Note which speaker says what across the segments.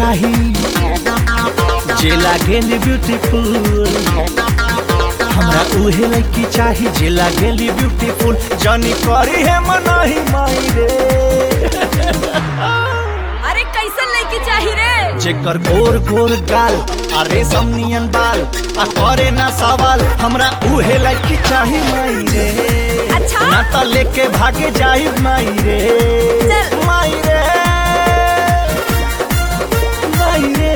Speaker 1: चाही जे लागेली ब्यूटीफुल हमरा उहे लड़की चाही जे लागेली ब्यूटीफुल जानी करी है मनाही माई रे
Speaker 2: अरे कैसन लड़की चाही रे
Speaker 1: जेकर गोर गोर गाल आ रेशम नियन बाल आ करे ना सवाल हमरा उहे लड़की चाही माई रे
Speaker 2: अच्छा?
Speaker 1: ना त लेके भागे जाई माई रे
Speaker 2: चल।
Speaker 1: माई रे माई रे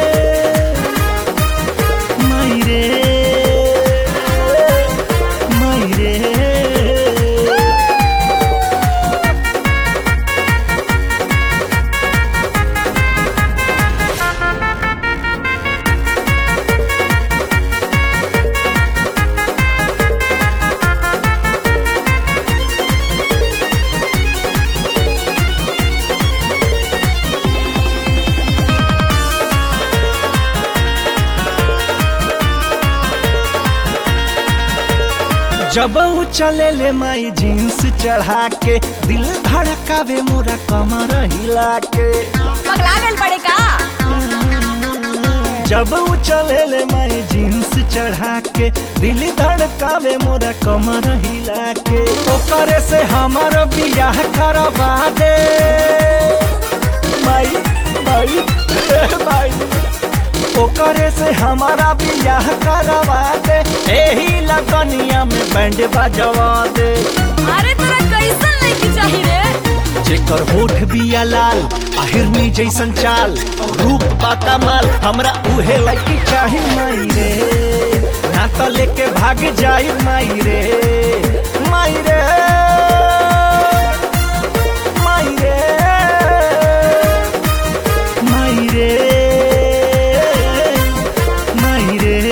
Speaker 1: माई रे माई रे जब ऊ चले ले माई जींस चढ़ा के दिल धड़कावे मोरा कमर हिला के
Speaker 2: पगला गल पड़े का
Speaker 1: जब ऊ चले ले माई जींस चढ़ा के दिल धड़कावे मोरा कमर हिला के ओकरे से हमार बियाह करवा दे माई माई ए माई ओकरे से हमारा बियाह करवा दे एही लगनिया में बैंड बजवा दे
Speaker 2: अरे तोरा कैसन लड़की चाही रे
Speaker 1: जेकर होठ बिया लाल आहिरनी जैसन चाल रूप बा कमाल हमरा उहे लड़की चाही माई रे ना तो लेके भाग जाई माई रे माई रे माई रे माई रे माई रे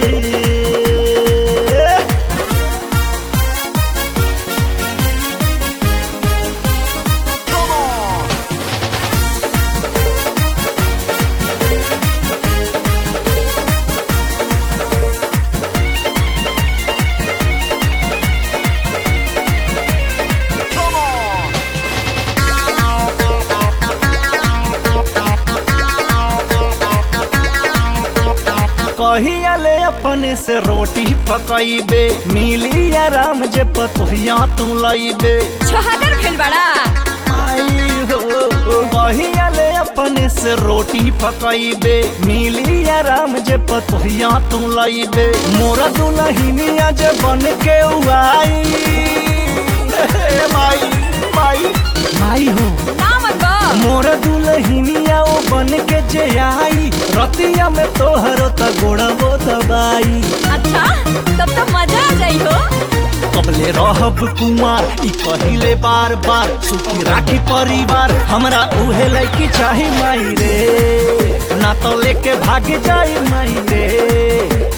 Speaker 1: कहिया ले अपने से रोटी पकैबे मिली आराम जे पतोहिया तू लैबे
Speaker 2: छोहागर भेल बड़ा
Speaker 1: आई हो कहिया ले अपने से रोटी पकैबे मिली आराम जे पतोहिया तू लैबे मोरा दुलहिनिया जे बन के उआई हे माई माई माई हो
Speaker 2: ना मत बा
Speaker 1: मोर दुलहिनिया ओ बन के जे आई रतिया में तोहरो त गोड़बो दबाई
Speaker 2: अच्छा तब तो मजा आ जाई हो
Speaker 1: कबले रहब कुमार ई कहिले बार बार सुखी राखी परिवार हमरा उहे लड़की चाही माई रे ना तो लेके भाग जाई माई रे